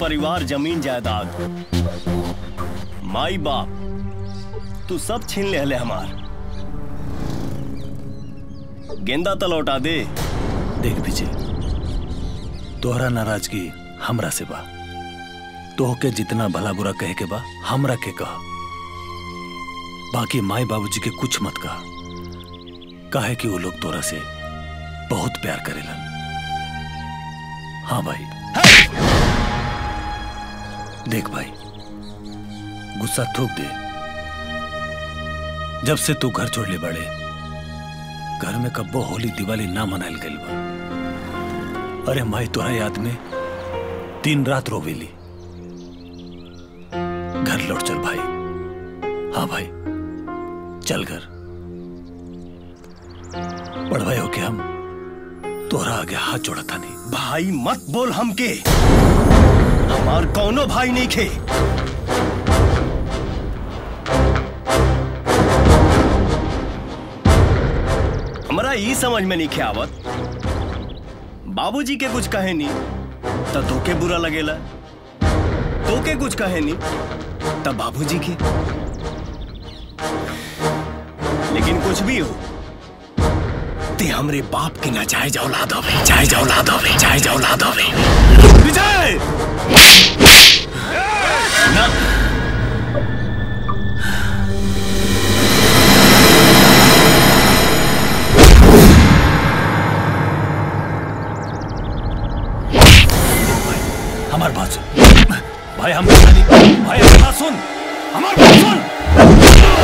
परिवार जमीन जायदाद माई बाप तू सब छीन ले हले हमार गेंदा तो लौटा दे देख विजय तोहरा नाराजगी हमरा से बा तोहके जितना भला बुरा कहे के बा हमरा के कह बाकी माई बाबूजी के कुछ मत कह काहे कि वो लोग तोरा से बहुत प्यार करेलन हाँ भाई देख भाई गुस्सा थूक दे जब से तू घर छोड़ ले बड़े घर में कब्बो होली दिवाली ना मनाइल गइल बा अरे माई तोरा याद में दिन रात रोवेली घर लौट चल भाई हाँ भाई चल घर बड़भाई हो के हम तोहरा आगे हाथ जोड़ा था नहीं भाई मत बोल हमके हमार कौनो भाई नहीं खे हमरा ई समझ में नहीं खे आवत बाबूजी के कुछ कहे नहीं तो तोके बुरा लगेला तोके कुछ कहे नहीं तब बाबूजी के लेकिन कुछ भी हो ते हमरे बाप के ना चाहे जाओ ला दवे चाहे जाओ ला दवे चाहे जाओ ला दवे विजय ना हमार बात सुन भाई हम भाई हमारी बात सुन हमारी बात सुन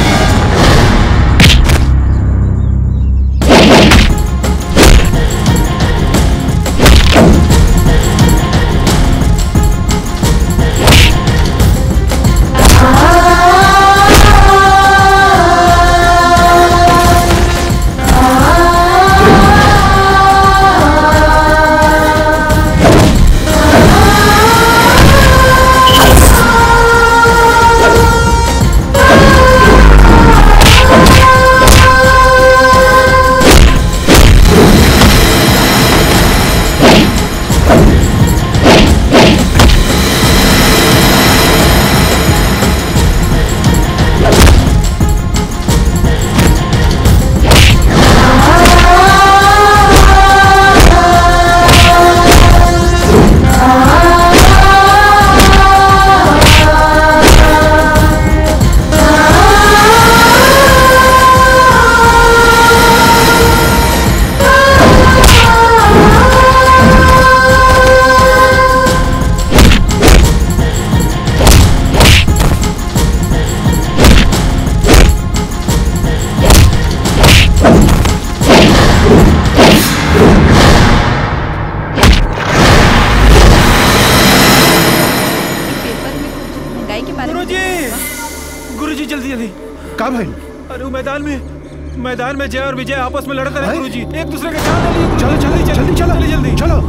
महंगाई के बारे में गुरुजी गुरुजी जल्दी जल्दी का भाई अरे वो मैदान में मैदान में जय और विजय आपस में लड़ते रहे हैं? गुरुजी एक दूसरे के जान ले लिए चलो गुरुजी। चलो जल्दी चलो जल्दी जल्दी चलो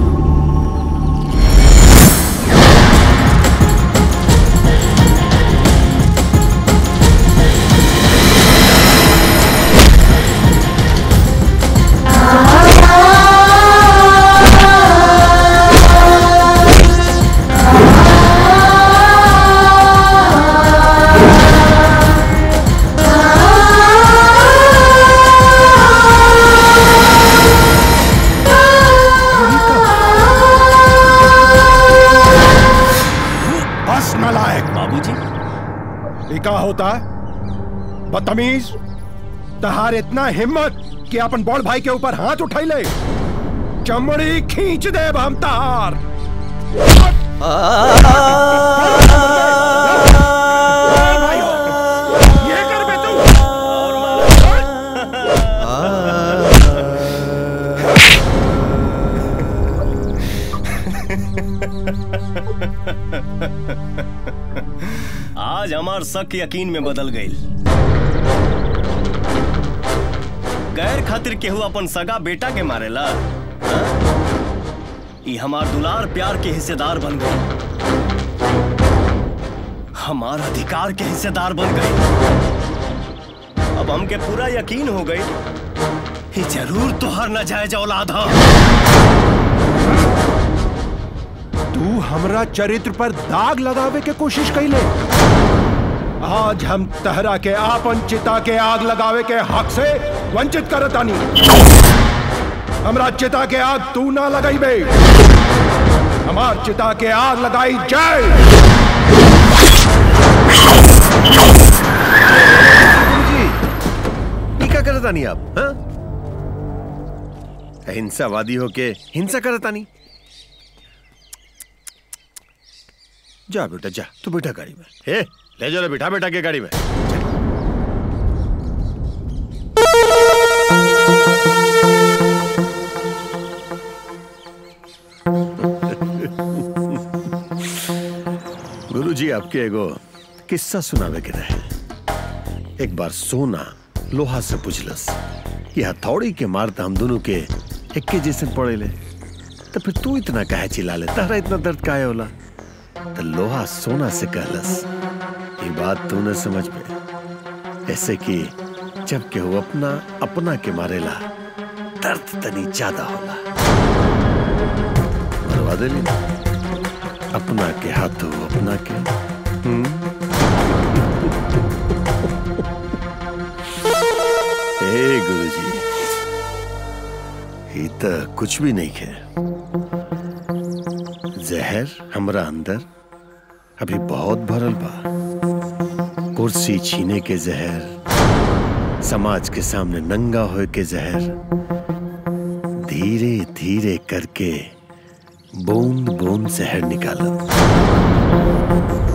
बस नलायक बाबूजी ये का होता है बदतमीज तहार इतना हिम्मत कि अपन बड़ भाई के ऊपर हाथ उठाई ले चमड़ी खींच दे हम तहार ये कर बे तू आज हमार शक यकीन में बदल गई गैर खातिर केहू अपन सगा बेटा के मारेला हाँ? ई हमार दुलार प्यार के हिस्सेदार बन गई हमार अधिकार के हिस्सेदार बन गई अब हमके पूरा यकीन हो गई ही जरूर तोहर न जायज औलाद ह तू हमरा चरित्र पर दाग लगावे के कोशिश कैले आज हम तहरा के आपन चिता के आग लगावे के हक से वंचित करतानी हमरा चिता के आग तू ना लगाईबे हमार चिता के आग लगाई जाए जी ये क्या करता नहीं आप हाँ? अहिंसावादी होके हिंसा करता नहीं जा बेटा जा तू बैठा गाड़ी में ए ले जाओ बिठा बेटा के गाड़ी में गुरुजी आपके एगो किस्सा सुनावे के रहे एक बार सोना लोहा से पूछलस कि हथौड़ी के मारता हम दोनों के एक्के जैसे पड़े ले तो फिर तू इतना काहे चिल्ला ले तारा इतना दर्द काहे होला तो लोहा सोना से कहलस ये बात तू न समझ पे ऐसे कि जब के वो अपना अपना के मारेला दर्द तनी ज्यादा होला मरवा देली अपना के हाथों अपना के हे गुरुजी ये तो कुछ भी नहीं है जहर हमरा अंदर अभी बहुत भरल बा कुर्सी छीने के जहर समाज के सामने नंगा होए के जहर धीरे धीरे करके बूंद बूंद जहर निकालत